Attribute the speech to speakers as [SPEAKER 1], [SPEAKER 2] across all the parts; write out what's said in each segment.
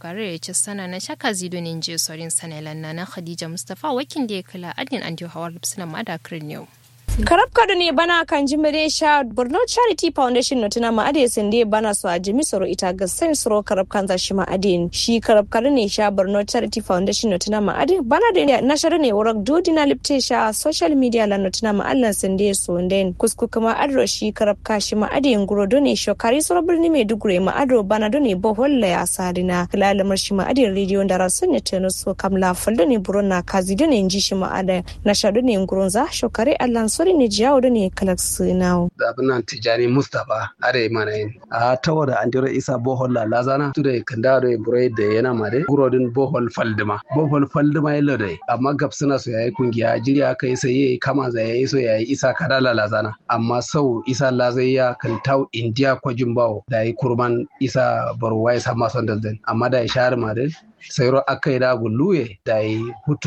[SPEAKER 1] shokare ya ci sana na shaka zido ne je sorin sanelan na na khadija mustafa wakin da ya kula adin an hawar suna madakar yau
[SPEAKER 2] karab kado ne bana kan jimire sha borno charity foundation no tuna ma ade sende bana so a jimi soro ita ga sen soro karab kan za shi ma ade shi karab kado ne sha borno charity foundation no tuna ma ade bana da na shara ne wurak dodi na lipte sha social media la no tuna ma allan sende so nden kusku kuma adro shi karab ka shi ma ade nguro do ne shokari soro birni mai dugure ma adro bana do ne bohol la ya sadina kalalamar shi ma ade radio da rasun ne teno so kamla faldo ne burona kazi do ne nji shi ma ade na shado ne nguron za shokari allan sori ne jiyawo da ne kalaksu nawo.
[SPEAKER 3] da abin nan tijani mustapha are mana yin a tawo da andiro isa bohol la lazana tu da kanda da burai da yana ma dai gurodin bohol faldima bohol faldima yalo dai amma gab suna so yayi kungiya jiriya kai sai yayi kama za yayi so yayi isa kada la lazana amma sau isa lazayya kan taw india kwajin bawo da yi kurman isa barwai sama son daldan amma da ya share ma dai sayro akai da gulluye da yi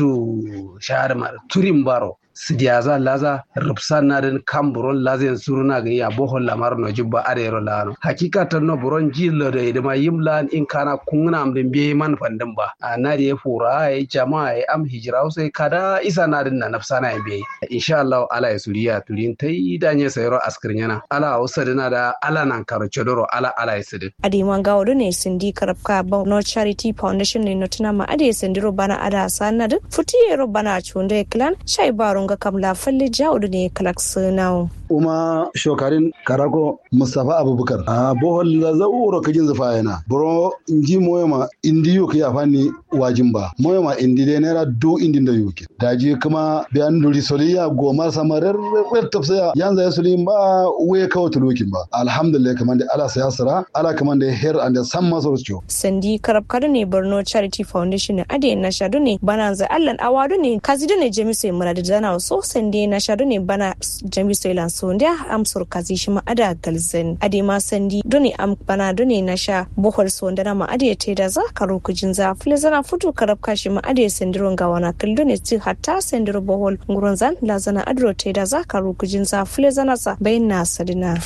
[SPEAKER 3] hutu share ma turin baro sidiyaza laza rupsan na den kamburon lazen suruna ga ya bohol lamar no jibba arero lano hakika tan no buron jillo da idama yimlan in kana kungna am den biye man fandin ba na da fura ai jama'a ai am hijira sai kada isa na den na nafsana ya biye insha Allah ala ya suriya turin tai danye sayro askirin yana ala usa dina da ala nan karo chodoro ala ala ya sidin
[SPEAKER 2] ademan gawo ne sindi karabka ba no charity foundation ne no tuna ma ade sindiro bana ada sanad futiyero bana chunde clan shai baro ga kamla falle jawdu ne kalak sunawo
[SPEAKER 4] uma shokarin karako mustapha abubakar a bohol la zauro kajin zufa yana bro inji moyama indi yo ya fani wajin ba moyama indi de naira do indi da yuke daji kuma biyan duri soliya goma samarar wer tafsaya yanzu ya sulin ba we kawo tulukin ba alhamdulillah kaman da ala sayasara ala kaman da her and san masor cho
[SPEAKER 2] sandi karab kada ne borno charity foundation ne ade na shadu ne bana za allan awadu ne kazido ne jami'ai murad dana so sandi na shadu ne bana jami'ai lan so ndia amsur kazi shi ma ada galzen ade ma sandi doni am bana doni na sha bohol so ndana ma ade te da za karo kujin za fule zana futu karab kashi ma ade sendiron ga wana kil doni ti hatta sendiro bohol nguron zan la zana adro te da za karo kujin za fule zana sa bayin na sadina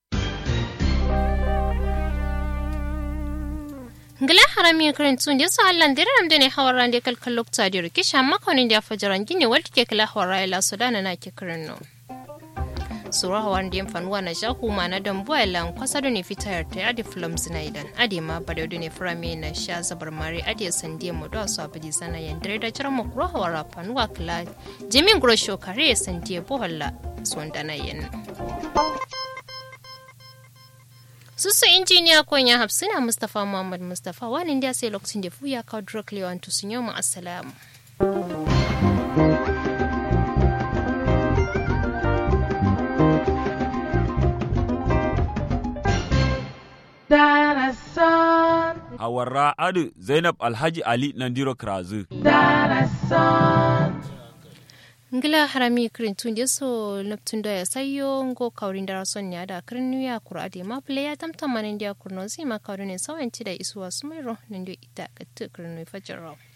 [SPEAKER 1] ngila harami kirin tun da sa Allah dare am ne hawar rande kalkal lokta da rikish amma konin da fajaran gine wadda ke kala hawar ila sudana na ke kirin no sura hawan da fanuwa na shahu ma na dan boy lan kwasa da ne fitar ta adi film zinaidan adi ma bada da ne frame na sha zabar mare adi sande mu da su abidi sana yan dare da jiran mu kuro hawara fanuwa kala jimin gro shokare sande bohalla sondana yan susu injiniya konya hafsina mustapha muhammad mustapha wani da sai lokacin da fuya kawo drug lewan to sun yau assalamu
[SPEAKER 5] Hawarra Adu Zainab Alhaji Ali Nandiro Krazu.
[SPEAKER 1] ngila harami kirin tun je so neptun da ya sayo ngo kaurin da rason ya da kirin ya kura de ma play ya tamtam manin dia kurno zai ma kaurin ne sawanci da isuwa sumairo nan ita ka kirin fajaro